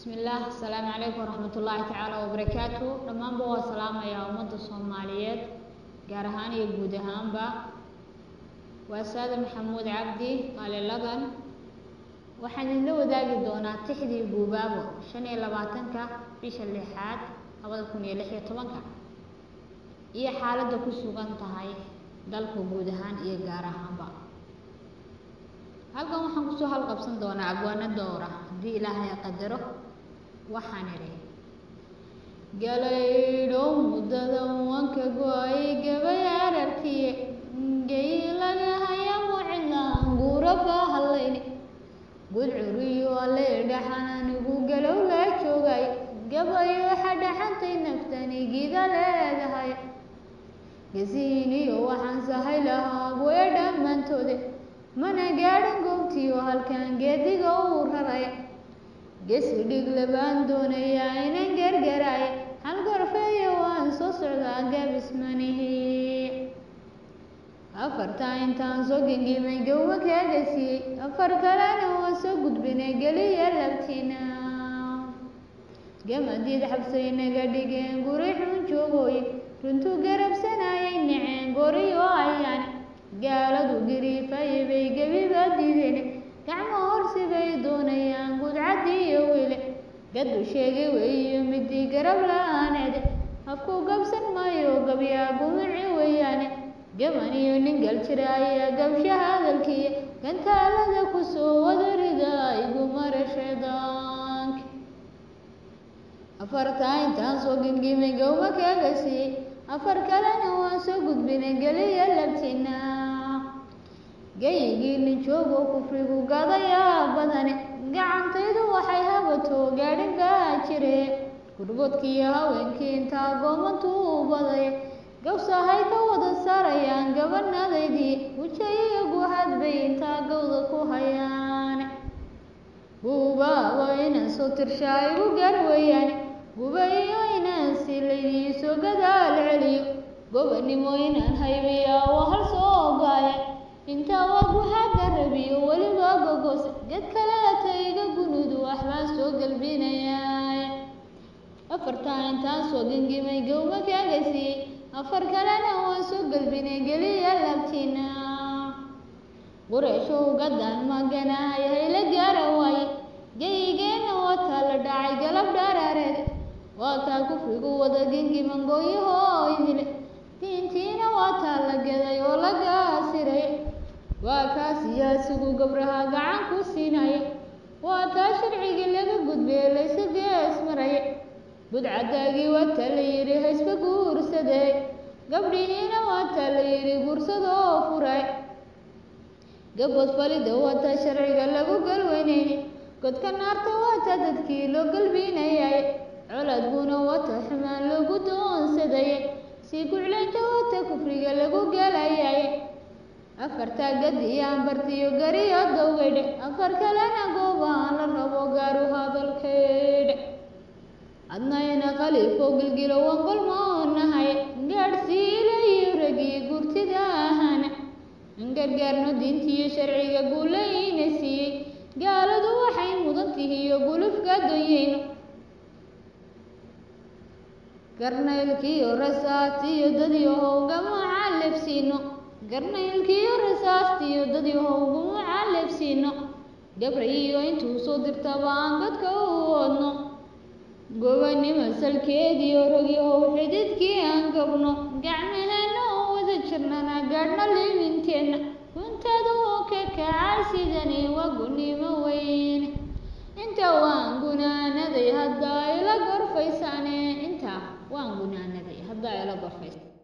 bismillaah asalaamu calaykum waraxmat ullaahi tacaala wabarakaatu dhammaanba waa salaamayaa ummadda soomaaliyeed gaar ahaan iyo guud ahaanba waa saada maxamuud cabdi qaali lagan waxaan idinla wadaagi doonaa tixdii guubaabo shan iyo labaatanka bisha lixaad labada kun iyo lix iyo tobanka iyo xaaladda ku sugan tahay dalka guud ahaan iyo gaar ahaanba halkan waxaan kusoo halqabsan doonaa abwaano dowra haddii ilaahay qadaro waxaan idhi galaydhow muddada wanka go-ay gabay ararkiye geylaga haya mucidlaan guuraba hallayni gudcuriyo alle dhaxan anigu galow laa joogay gabayo xadhaxantay naftani gida leedahay gasiiniyo waxaan sahay lahaa goya dhammaantoode mana gaadhan goobtiyo halkan geediga uu raraya gesi dhig labaan doonayaa inan gargaraaya hal gorfeeyo waan soo socdaa gaabismanihi afartaa intaan soo gengimay gowma kaaga siiyey afar kalena waan soo gudbinay geliya labtina gamadiid xabsay naga dhigeen guri xun joogooye runtuu garabsanayay naceen goriyo ayaane gaaladu gariifaya bay gebiba diideen gacmo horsi bay doonayaan gudcadii iyo wile gadu sheegay weeyo midii garab la-aaneede afku gabsan maayo gabyaa gumici weeyaane gaban iyo nin gal jira ayaa gabsha hadalkiiya gantaalada kusoo wadarida igumarasheedaank afartaa intaan soo gengimay gowma kaaga siiyey afar kalena waan soo gudbinay geliya labtina gayigii nin joogo kufrigu gadayaa badane gacantaydu waxay habato gaadhin baa jire gurboodkiiyo haweenkii intaa goomantuu badaya gawsahay ka wada saarayaan gabanadaydii wujayiyo guhad bay intaa gawda ku hayaan guubaaba inaan soo tirshaa igu gaar weeyaane guba iyo inaan si laydiisoo gadaal celiyo gobanimo inaan haybiyaa waa hal soo ogaaya intaa waa guxaada rabiyo weliba gogose gad kaleeta iga gunudu waxbaan soo galbinayaa afartaa intaan soo gengimay gowma kaaga siiyey afar kalena waan soo galbinay geliya labtina qureyshow gadan maganahay hayla gaara waaye geyigeenna wataa la dhacay galab dhaaraareed waa kaa kufrigu wada gengiman gooyahoo idile diintiina waataa la gaday oo la gaasiray waa kaa siyaasigu gabraha gacan ku siinaya waa taa sharcigii laga gudbee laysu gees maraya budcadaagii waataa la yidhi haysba guursadee gabdhihiina waataa la yidhi guursadoo furay gabood falida waataa sharciga lagu galweynayni godka naarta waataa dadkii loo galbinayay coladguna waataa xumaan lagu doonsadayay sii guclaynta waataa kufriga lagu galayay afartaa gadiyaan bartiyo gariyo dowgaydhe afar kalena goobaan la rabo gaaru hadalkaydhe adnayna khaliifo gilgilo waan golmoonahay gaadhsiila iyo ragiyo gurtida ahana gargaarno diintiiyo sharciga guulayna siiyey gaaladu waxay mudan tihiyo gulufka doyeyno garnaylkiiyo rasaastiyo dadyahow gamaca lebsiino garnaylkiiyo rasaastiyo dadyahow gamaca lebsiino gabrayiyo intuu soo dirtaba aan godka u wadno gobanimo salkeediyo rogyahow xididkii aan gabno gacmahana oo wada jirnana gaadhna liibinteenna kuntadu oo ka kacay sidani waa gunimo weyne inta waan gunaanaday haddaa ila gorfaysaane intaa waan gunaanaday haddaa ila gorfaysa